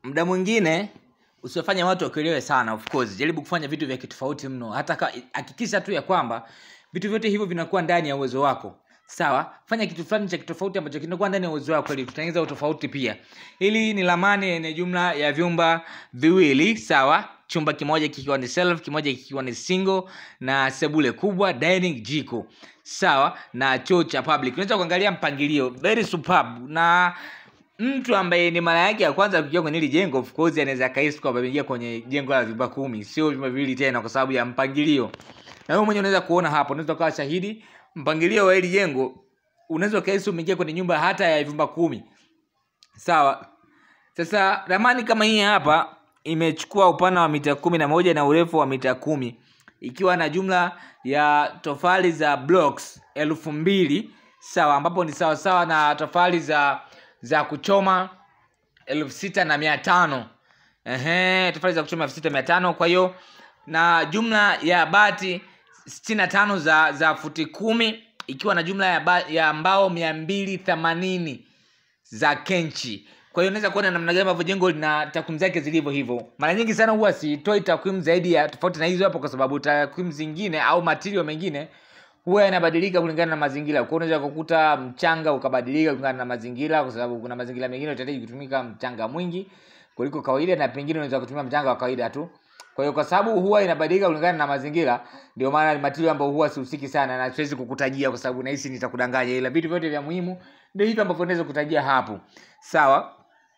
muda mwingine usiwafanye watu wakuelewe sana of course jaribu kufanya vitu vya kitofauti mno hata ka- hakikisha tu ya kwamba vitu vyote hivyo vinakuwa ndani ya uwezo wako sawa fanya kitu fulani cha kitofauti ambacho kinakuwa ndani ya uwezo wako ili tutengeneza utofauti pia hili ni lamani yenye jumla ya vyumba viwili sawa chumba kimoja kikiwa ni self kimoja kikiwa ni single na sebule kubwa dining jiko sawa na choo cha public unaweza kuangalia mpangilio very superb na mtu ambaye ni mara yake ya kwanza kuingia kwenye hili jengo of course anaweza akahisi kwamba ameingia kwenye jengo la vyumba kumi sio vyumba viwili tena kwa sababu ya mpangilio na wewe mwenyewe unaweza kuona hapo unaweza ukawa shahidi mpangilio wa hili jengo unaweza ukahisi umeingia kwenye nyumba hata ya vyumba kumi sawa sasa ramani kama hii hapa imechukua upana wa mita kumi na moja na urefu wa mita kumi ikiwa na jumla ya tofali za blocks elfu mbili sawa ambapo ni sawa sawa na tofali za za kuchoma elfu sita na mia tano Ehe, tofali za kuchoma elfu sita mia tano kwa hiyo na jumla ya bati sitini na tano za za futi kumi ikiwa na jumla ya, ba, ya mbao mia mbili themanini za kenchi kwa hiyo unaweza kuona namna gani ambavyo jengo lina takwimu zake zilivyo hivyo mara nyingi sana huwa sitoi takwimu zaidi ya tofauti na hizo hapo kwa sababu takwimu zingine au material mengine huwa yanabadilika kulingana na mazingira kwa hiyo unaweza kukuta mchanga ukabadilika kulingana na mazingira kwa sababu kuna mazingira mengine utahitaji kutumika mchanga mwingi kuliko kawaida na pengine unaweza kutumia mchanga wa kawaida tu kwa hiyo kwa sababu huwa inabadilika kulingana na mazingira ndio maana ni material ambayo huwa sihusiki sana na siwezi kukutajia kwa sababu nahisi nitakudanganya ila vitu vyote vya muhimu ndio hivyo ambavyo naweza kutajia hapo sawa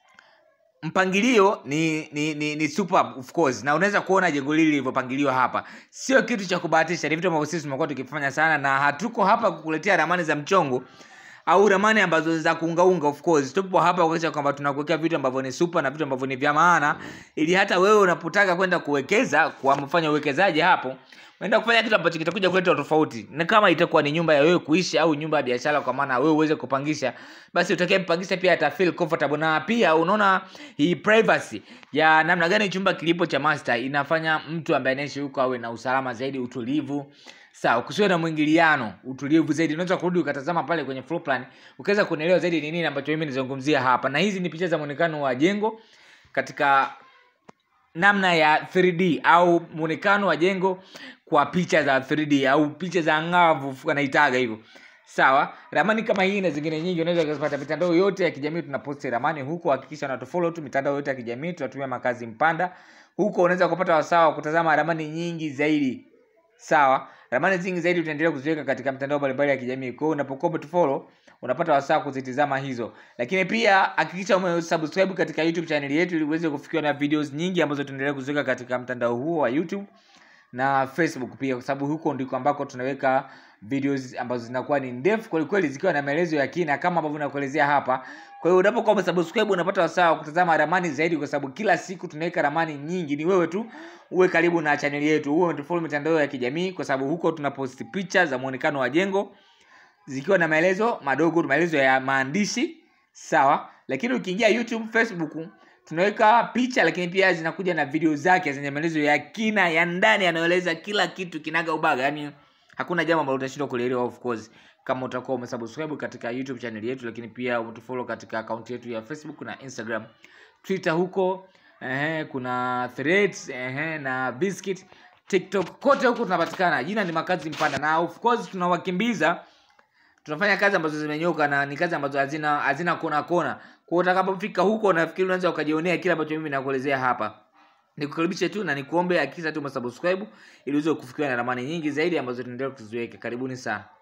mpangilio ni ni ni, ni super of course na unaweza kuona jengo hili lilivyopangiliwa hapa sio kitu cha kubahatisha ni vitu ambavyo sisi tumekuwa tukifanya sana na hatuko hapa kukuletea ramani za mchongo au ramani ambazo za kuungaunga of course tupo hapa kuonyesha kwamba tunakuwekea vitu ambavyo ni super na vitu ambavyo ni vya maana ili hata wewe unapotaka kwenda kuwekeza kwa mfanya uwekezaji hapo unaenda kufanya kitu ambacho kitakuja kuleta tofauti na kama itakuwa ni nyumba ya wewe kuishi au nyumba ya biashara kwa maana wewe uweze kupangisha basi utakayempangisha pia ata feel comfortable na pia unaona hii privacy ya namna gani chumba kilipo cha master inafanya mtu ambaye anaishi huko awe na usalama zaidi utulivu sawa kusiwe na mwingiliano utulivu zaidi unaweza kurudi ukatazama pale kwenye floor plan ukaweza kuelewa zaidi ni nini ambacho mimi nizungumzia hapa na hizi ni picha za muonekano wa jengo katika namna ya 3D au muonekano wa jengo kwa picha za 3D au picha za ngavu wanaitaga hivyo sawa ramani kama hii na zingine nyingi unaweza kuzipata mitandao yote ya kijamii tunaposti ramani huko hakikisha unatufollow tu mitandao yote ya kijamii tunatumia makazi mpanda huko unaweza kupata wasawa wa kutazama ramani nyingi zaidi sawa ramani zingi zaidi tutaendelea kuziweka katika mitandao mbalimbali ya kijamii kwa hiyo unapokuwa umetufollow unapata wasaa kuzitizama hizo lakini pia hakikisha umesubscribe katika youtube channel yetu ili uweze kufikiwa na videos nyingi ambazo tunaendelea kuziweka katika mtandao huo wa youtube na facebook pia kwa sababu huko ndiko ambako tunaweka videos ambazo zinakuwa ni ndefu kwelikweli zikiwa na maelezo ya kina kama ambavyo nakuelezea hapa kwa hiyo unapokuwa umesubscribe unapata wasaa wa kutazama ramani zaidi kwa sababu kila siku tunaweka ramani nyingi ni wewe tu uwe karibu na chaneli yetu uwe umetufollow mitandao ya kijamii kwa sababu huko tunaposti picha za muonekano wa jengo zikiwa na maelezo madogo maelezo ya maandishi sawa lakini ukiingia youtube facebook tunaweka picha lakini pia zinakuja na video zake zenye maelezo ya kina ya ndani yanayoeleza kila kitu kinaga ubaga yani hakuna jambo ambalo utashindwa kulielewa of course kama utakuwa umesubscribe katika youtube channel yetu lakini pia umetufollow katika akaunti yetu ya facebook na instagram twitter huko ehe, kuna threads ehe, na biscuit tiktok kote huko tunapatikana jina ni makazi mpanda na of course tunawakimbiza tunafanya kazi ambazo zimenyoka na ni kazi ambazo hazina hazina kona kona kwa hiyo utakapofika huko nafikiri unaweza ukajionea kile ambacho mimi nakuelezea hapa nikukaribishe tu na nikuombe hakikisha tu umesubscribe ili uweze kufikiwa na ramani nyingi zaidi ambazo tunaendelea kuziweka karibuni sana